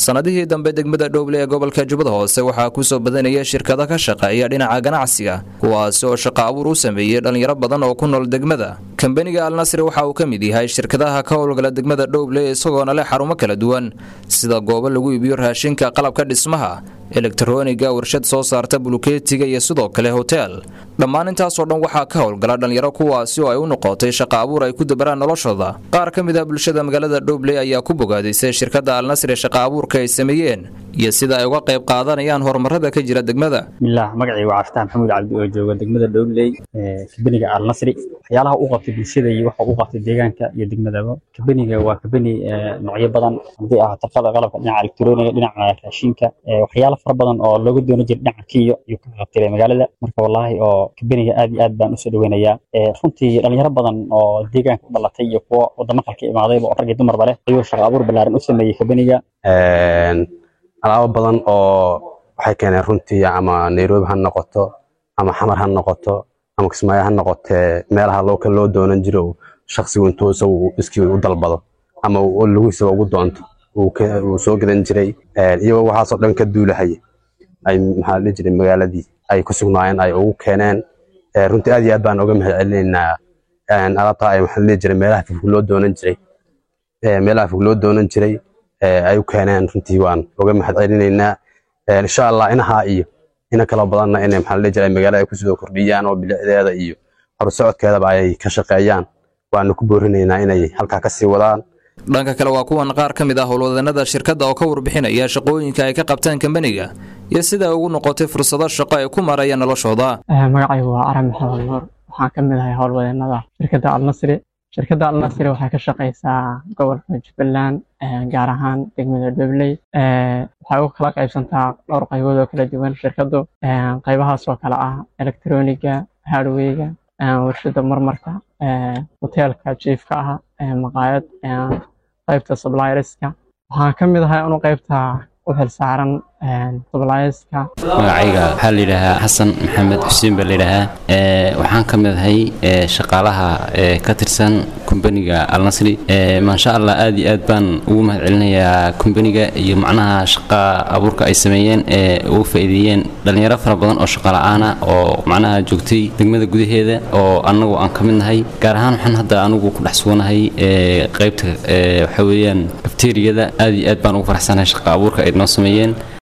sannadihii dambe degmada dhowble ee gobolka jubbada hoose waxaa kusoo badanaya shirkado ka shaqeeya dhinaca ganacsiga kuwaasi oo shaqo abuur u sameeyey dhallinyaro badan oo ku nool degmada kambaniga alnasri waxa uu ka mid yahay shirkadaha ka howlgala degmada dhowble isagoona leh xarumo kala duwan sida goobo lagu iibiyo raashinka qalabka dhismaha elektaroniga warshad soo saarta bulukeetiga iyo sidoo kale hotel dhammaan intaasoo dhan waxaa ka howlgala dhallinyaro kuwaasi oo ay u noqotay shaqo abuur ay ku dabaraan noloshooda qaar ka mid ah bulshada magaalada dhowble ayaa ku bogaadisay shirkadda alnasri shaqo abuurka ay sameeyeen iyo sida ay uga qayb qaadanayaan horumarada ka jira degmada bismillaah magacay waa caftaan maxamuud cabdi oo jooga degmada dhowley kabeniga alnasri waxyaalaha u qabtay bulshada iyo waxa u qabtay deegaanka iyo degmadaba kabeniga waa kabeni noocyo badan haddii ah taqada qalabka dhinaca elektroniga dhinaca raashinka waxyaalo fara badan oo looga doonan jiray dhinaca kiyo iyo ka qabtay magaalada marka wallaahi oo kabeniga aad iyo aad baan usoo dhaweynayaa runtii dhalinyaro badan oo deegaanka u dhalatay iyo kuwo wadamo kale ka imaadayba oo rag iyo dumarba leh ayuu shaqo abuur ballaaran u sameeyey kabeniga alaabo badan oo waxay keeneen runtii ama nairobi ha noqoto ama xamar ha noqoto ama kismaayo ha noqotee meelaha looka loo doonan jiro shaksigu intuu isagu iskii u dalbado ama laguhiisaba ugu doonto uu soo gadan jiray iyagoo waxaasoo dhan ka duulahaya ay maxaa dhihi jiray magaaladii ay ku sugnaayeen ay ugu keeneen runtii aad iyo aad baan uga mahad celinaynaa alaabtaa ay maxaa dhihi jiray meelaha fog loo doonan jiray meelaha fog loo doonan jiray ay u keeneen runtii waan uga mahad celinaynaa insha allah inahaa iyo ina kala badanna inay maxaa dhihi jiray magaalada ay kusoo kordhiyaan oo bilicdeeda iyo horusocodkeedaba ay ka shaqeeyaan waanu ku boorinaynaa inay halkaa kasii wadaan dhanka kale waa kuwan qaar ka mid ah howlwadanada shirkadda oo ka warbixinaya shaqooyinka ay ka qabtaan kambaniga iyo sida ay ugu noqotay fursado shaqo ay ku marayaan noloshooda magacaygu waa aram maxamed nuur waxaan ka mid ahay howlwadanada shirkadda alnasri shirkadda alnasri waxay ka shaqaysaa gobolka jubbaland gaar ahaan degmada dhobley waxay u kala qaybsantaa dhowr qaybood oo kala duwan shirkaddu qaybahaas oo kale ah elektroniga hardweyga warshada marmarka hoteelka jiifka ah maqaayad qaybta sublierska waxaan ka mid ahay anu qaybta u xilsaaran sublierska magacayga waxaa la yidhaahaa xasan maxamed xuseen baa layidhaahaa waxaan ka mid ahay shaqaalaha ka tirsan kumbaniga alnasri maasha allah aad iyo aad baan ugu mahad celinayaa kumbaniga iyo macnaha shaqa abuurka ay sameeyeen ee ugu faa'iideeyeen dhallinyaro fara badan oo shaqa la'aana oo macnaha joogtay degmada gudaheeda oo annagu aan ka mid nahay gaar ahaan waxaan hadda anigu ku dhex suganahay qaybta waxa weeyaan kafteeriyada aad iyo aad baan ugu faraxsanahay shaqa abuurka ay noo sameeyeen